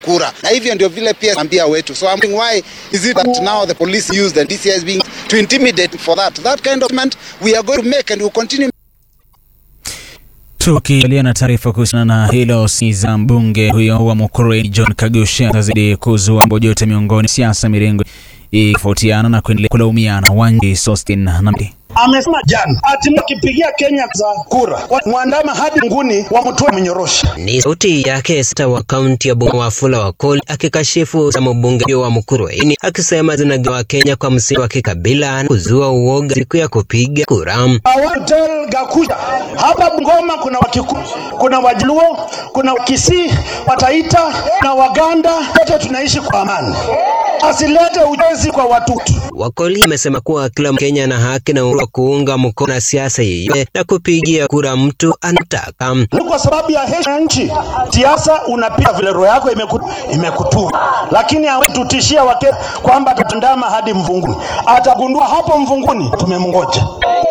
kura, na hivyo ndio vile pia ambia wetu. So I'm wondering why is it that now the police use the DCI is being to intimidate for that that kind of ment we are going to make and we will continue Tukialia na taarifa kuhusiana na hilo, si za mbunge huyo wa Mukurweini John Kagusha atazidi kuzua mbojote miongoni siasa mirengo ikifotiana na kuendelea kulaumiana. Wangi Sostin Namdi amesema jana ati mkipigia Kenya za kura mwandama hadi nguni wa mtoe mnyorosha. Ni sauti yake sita wa kaunti ya Bungoma Wafula Wakoli akikashifu za mbunge wa Mukurweini akisema zinagawa Kenya kwa msingi wa kikabila na kuzua uoga siku ya kupiga kura. Awatel Gakuja hapa Bungoma kuna Wakikuyu, kuna Wajaluo, kuna Wakisii, Wataita na Waganda, wote tunaishi kwa amani. Asilete ujenzi kwa watutu. Wakoli amesema kuwa kila Mkenya ana haki na uhuru wa kuunga mkono na siasa yeyote na kupigia kura mtu anataka. Ni kwa sababu ya heshima ya nchi. Siasa unapiga vile roho yako imeku, imekutua, lakini hawezi tutishia wake kwamba atatandama hadi mvunguni. Atagundua hapo mvunguni tumemngoja,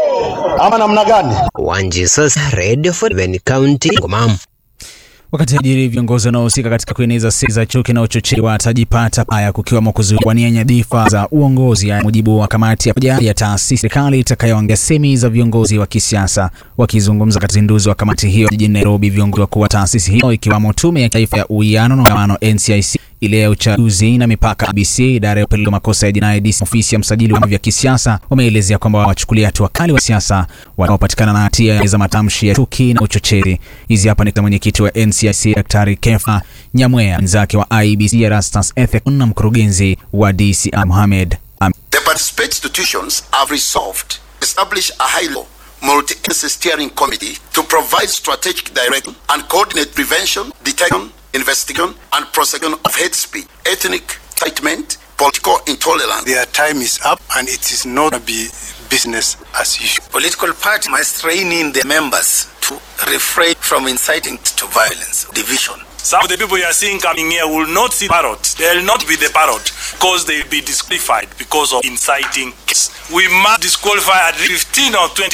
ama namna gani? Wanji sasa, Radio 47 County Bungoma. Wakati ajiri viongozi wanaohusika katika kueneza sera za chuki na uchochezi watajipata paya kukiwemo kuzuia nyadhifa za uongozi, ya mujibu wa kamati ya pamoja ya taasisi serikali itakayoangalia semi za viongozi wa kisiasa. Wakizungumza katika uzinduzi wa kamati hiyo jijini Nairobi, viongozi wakuu wa taasisi hiyo ikiwamo Tume ya Taifa ya Uwiano na Utangamano NCIC, ile ya uchaguzi na mipaka ABC, idara ya upelelezi wa makosa ya jinai DCI, ofisi ya msajili wa vyama vya kisiasa wameelezea kwamba wawachukulia hatua kali wa siasa wanaopatikana na hatia za matamshi ya chuki na uchochezi. Hizi hapa ni mwenyekiti wa NCIC Daktari Kefa Nyamwea, mwenzake wa IEBC Erastus Ethekon na mkurugenzi wa DCI Mohamed Am The participant institutions have resolved to establish a high-level multi-agency steering committee to provide strategic direction and coordinate prevention, detection, investigation, and prosecution of hate speech, ethnic incitement, political intolerance. Their time is up and it is not going to be business as usual. Political parties must rein in their members to refrain from inciting to violence, division. Some of the people you are seeing coming here will not see parrot. They will not be the parrot because they will be disqualified because of inciting. case. We must disqualify at least 15 or 20.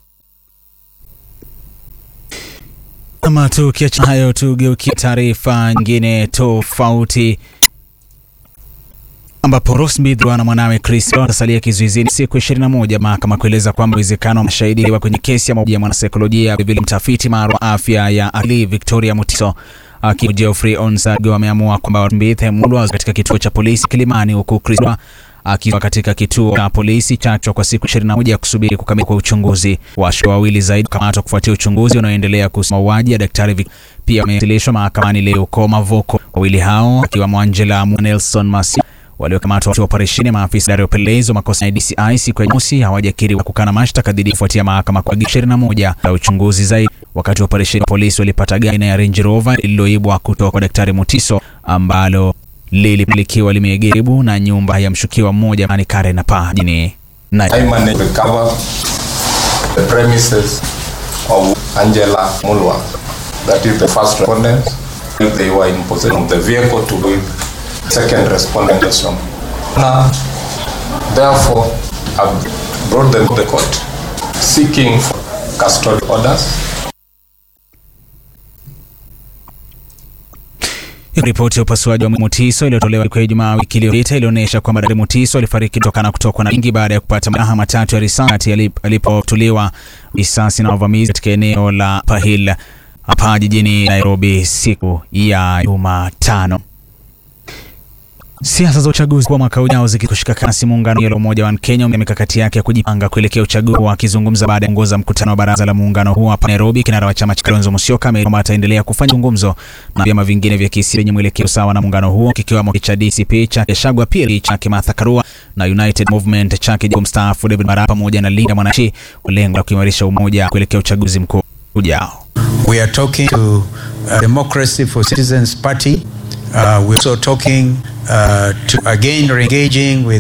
Ama tukiacha hayo, tugeukie taarifa nyingine tofauti ambapo Rosemary na mwanawe Chris watasalia kizuizini siku 21, mahakama kueleza kwamba uwezekano wa mashahidi wa kwenye kesi ya mauaji ya mwanasaikolojia vile mtafiti maarufu wa afya ya akili Victoria Mutiso akiwa Geoffrey Onsago ameamua kwamba Rosemary mulwa katika kituo cha polisi Kilimani, huku Chris akiwa katika kituo cha polisi chacho kwa siku 21 ya kusubiri kukamilika kwa uchunguzi. Washukiwa wawili zaidi kukamatwa kufuatia uchunguzi unaoendelea kuhusu mauaji ya daktari Vic. Pia wamewasilishwa mahakamani leo kwa Mavoko. Wawili hao akiwemo Angela Nelson Masi waliokamatwa wakati wa operesheni maafisa idara ya upelelezi wa makosa ya DCI siku ya Jumamosi hawajakiri kukana mashtaka dhidi kufuatia mahakama kwa agizo 21 la uchunguzi zaidi. Wakati wa operesheni, polisi walipata gari aina ya Range Rover lililoibwa kutoka kwa daktari Mutiso ambalo lilipulikiwa limeegeribu na nyumba ya mshukiwa mmoja ani Karen na paa jini I managed to recover the premises of Angela Mulwa. That is the first respondent. They were in possession of the vehicle to with second respondent from. Now, therefore, I've brought them to the court seeking for custody orders. Ripoti ya upasuaji wa Mutiso iliyotolewa siku ya Ijumaa wiki iliyopita ilionyesha kwamba Daktari Mutiso alifariki kutokana kutokwa na wingi baada ya kupata majeraha matatu ya risasi alipotuliwa risasi na wavamizi katika eneo la Pahil hapa jijini Nairobi siku ya Jumatano. Siasa za uchaguzi kwa mwaka ujao zikikushika kasi, muungano wa Umoja wa Kenya na mikakati yake ya kujipanga kuelekea uchaguzi. Akizungumza baada ya kuongoza mkutano wa baraza la muungano huo hapa Nairobi, kinara wa chama cha Kalonzo Musyoka ameomba ataendelea kufanya mazungumzo na vyama vingine vya kisiasa vyenye mwelekeo sawa na muungano huo, kikiwemo cha DCP cha Gachagua, pia chake Martha Karua na United Movement chake mstaafu David Maraga pamoja na Linda Mwananchi, kwa lengo la kuimarisha umoja kuelekea uchaguzi mkuu ujao. We are talking to uh, Democracy for Citizens Party. Uh, we're also talking uh, to again engaging with